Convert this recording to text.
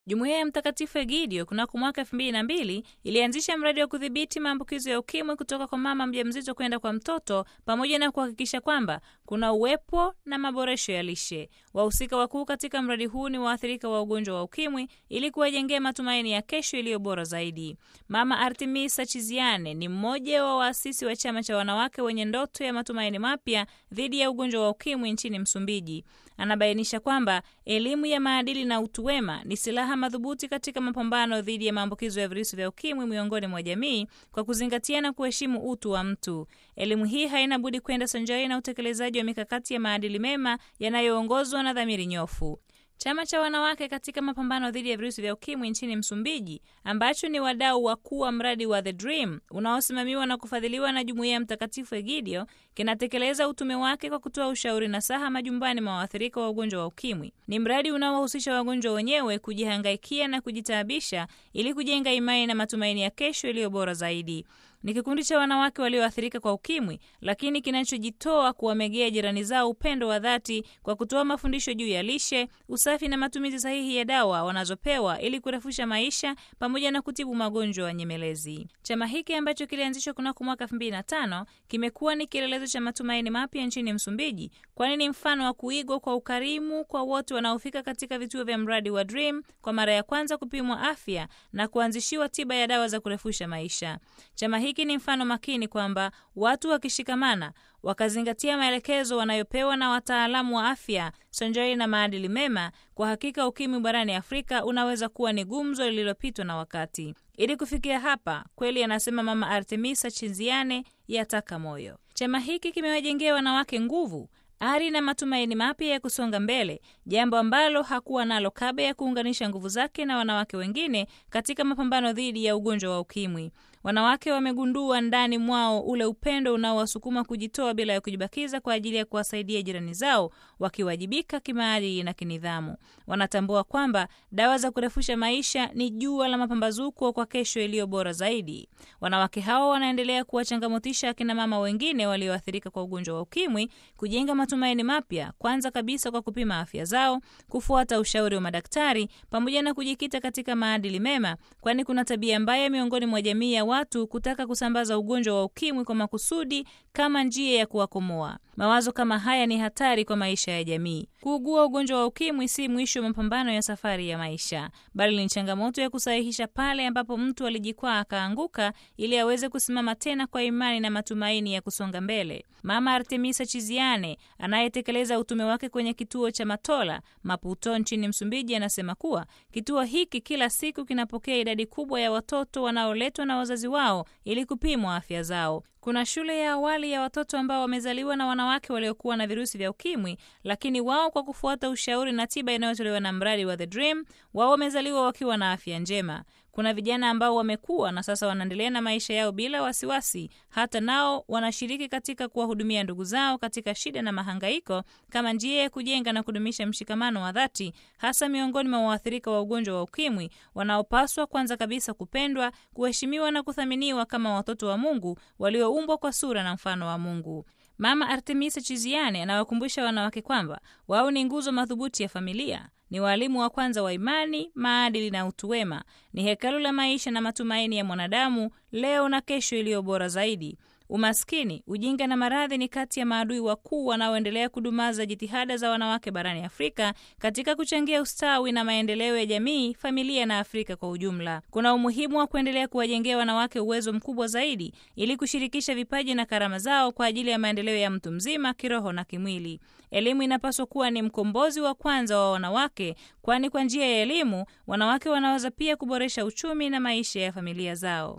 Jumuiya ya Mtakatifu Egidio kunako mwaka elfu mbili na mbili ilianzisha mradi wa kudhibiti maambukizo ya ukimwi kutoka kwa mama mjamzito kwenda kwa mtoto pamoja na kuhakikisha kwamba kuna uwepo na maboresho ya lishe. Wahusika wakuu katika mradi huu ni waathirika wa ugonjwa wa ukimwi ili kuwajengea matumaini ya kesho iliyo bora zaidi. Mama Artemisa Chiziane ni mmoja wa waasisi wa chama cha wanawake wenye ndoto ya matumaini mapya dhidi ya ugonjwa wa ukimwi nchini Msumbiji. Anabainisha kwamba elimu ya maadili na utu wema ni silaha madhubuti katika mapambano dhidi ya maambukizo ya virusi vya ukimwi miongoni mwa jamii kwa kuzingatia na kuheshimu utu wa mtu. Elimu hii haina budi kwenda sanjari na utekelezaji wa mikakati ya maadili mema yanayoongozwa na dhamiri nyofu. Chama cha wanawake katika mapambano dhidi ya virusi vya ukimwi nchini Msumbiji, ambacho ni wadau wakuu wa mradi wa The Dream unaosimamiwa na kufadhiliwa na Jumuiya ya Mtakatifu Egidio, kinatekeleza utume wake kwa kutoa ushauri na saha majumbani mwa waathirika wa ugonjwa wa ukimwi. Ni mradi unaowahusisha wagonjwa wenyewe kujihangaikia na kujitaabisha ili kujenga imani na matumaini ya kesho iliyo bora zaidi. Ni kikundi cha wanawake walioathirika kwa ukimwi, lakini kinachojitoa kuwamegea jirani zao upendo wa dhati kwa kutoa mafundisho juu ya lishe, usafi na matumizi sahihi ya dawa wanazopewa ili kurefusha maisha pamoja na kutibu magonjwa ya nyemelezi. Chama hiki ambacho kilianzishwa kunako mwaka 2005 kimekuwa ni kielelezo cha matumaini mapya nchini Msumbiji, kwani ni mfano wa kuigwa kwa ukarimu kwa wote wanaofika katika vituo vya mradi wa Dream kwa mara ya kwanza kupimwa afya na kuanzishiwa tiba ya dawa za kurefusha maisha. Chama hiki ni mfano makini kwamba watu wakishikamana wakazingatia maelekezo wanayopewa na wataalamu wa afya sanjari na maadili mema, kwa hakika ukimwi barani Afrika unaweza kuwa ni gumzo lililopitwa na wakati. Ili kufikia hapa, kweli anasema Mama Artemisa Chinziane, yataka moyo. Chama hiki kimewajengea wanawake nguvu ari na matumaini mapya ya kusonga mbele, jambo ambalo hakuwa nalo kabla ya kuunganisha nguvu zake na wanawake wengine katika mapambano dhidi ya ugonjwa wa ukimwi. Wanawake wamegundua ndani mwao ule upendo unaowasukuma kujitoa bila ya kujibakiza kwa ajili ya kuwasaidia jirani zao, wakiwajibika kimaadili na kinidhamu. Wanatambua kwamba dawa za kurefusha maisha ni jua la mapambazuko kwa kesho iliyo bora zaidi. Wanawake hao wanaendelea kuwachangamotisha akina mama wengine walioathirika kwa ugonjwa wa ukimwi kujenga matumaini mapya, kwanza kabisa kwa kupima afya zao, kufuata ushauri wa madaktari, pamoja na kujikita katika maadili mema, kwani kuna tabia mbaya miongoni mwa jamii ya watu kutaka kusambaza ugonjwa wa ukimwi kwa makusudi kama njia ya kuwakomoa. Mawazo kama haya ni hatari kwa maisha ya jamii. Kuugua ugonjwa wa ukimwi si mwisho wa mapambano ya safari ya maisha, bali ni changamoto ya kusahihisha pale ambapo mtu alijikwaa akaanguka, ili aweze kusimama tena kwa imani na matumaini ya kusonga mbele. Mama Artemisa Chiziane anayetekeleza utume wake kwenye kituo cha Matola Maputo nchini Msumbiji anasema kuwa kituo hiki kila siku kinapokea idadi kubwa ya watoto wanaoletwa na wazazi wao ili kupimwa afya zao. Kuna shule ya awali ya watoto ambao wamezaliwa na wanawake waliokuwa na virusi vya ukimwi, lakini wao kwa kufuata ushauri na tiba inayotolewa na mradi wa The Dream, wao wamezaliwa wakiwa na afya njema. Kuna vijana ambao wamekuwa na sasa wanaendelea na maisha yao bila wasiwasi. Hata nao wanashiriki katika kuwahudumia ndugu zao katika shida na mahangaiko, kama njia ya kujenga na kudumisha mshikamano wa dhati, hasa miongoni mwa waathirika wa ugonjwa wa ukimwi, wanaopaswa kwanza kabisa kupendwa, kuheshimiwa na kuthaminiwa kama watoto wa Mungu walioumbwa kwa sura na mfano wa Mungu. Mama Artemisa Chiziane anawakumbusha wanawake kwamba wao ni nguzo madhubuti ya familia, ni walimu wa kwanza wa imani, maadili na utu wema, ni hekalu la maisha na matumaini ya mwanadamu leo na kesho iliyo bora zaidi. Umaskini, ujinga na maradhi ni kati ya maadui wakuu wanaoendelea kudumaza jitihada za wanawake barani Afrika katika kuchangia ustawi na maendeleo ya jamii, familia na Afrika kwa ujumla. Kuna umuhimu wa kuendelea kuwajengea wanawake uwezo mkubwa zaidi ili kushirikisha vipaji na karama zao kwa ajili ya maendeleo ya mtu mzima kiroho na kimwili. Elimu inapaswa kuwa ni mkombozi wa kwanza wa wanawake, kwani kwa njia ya elimu wanawake wanaweza pia kuboresha uchumi na maisha ya familia zao.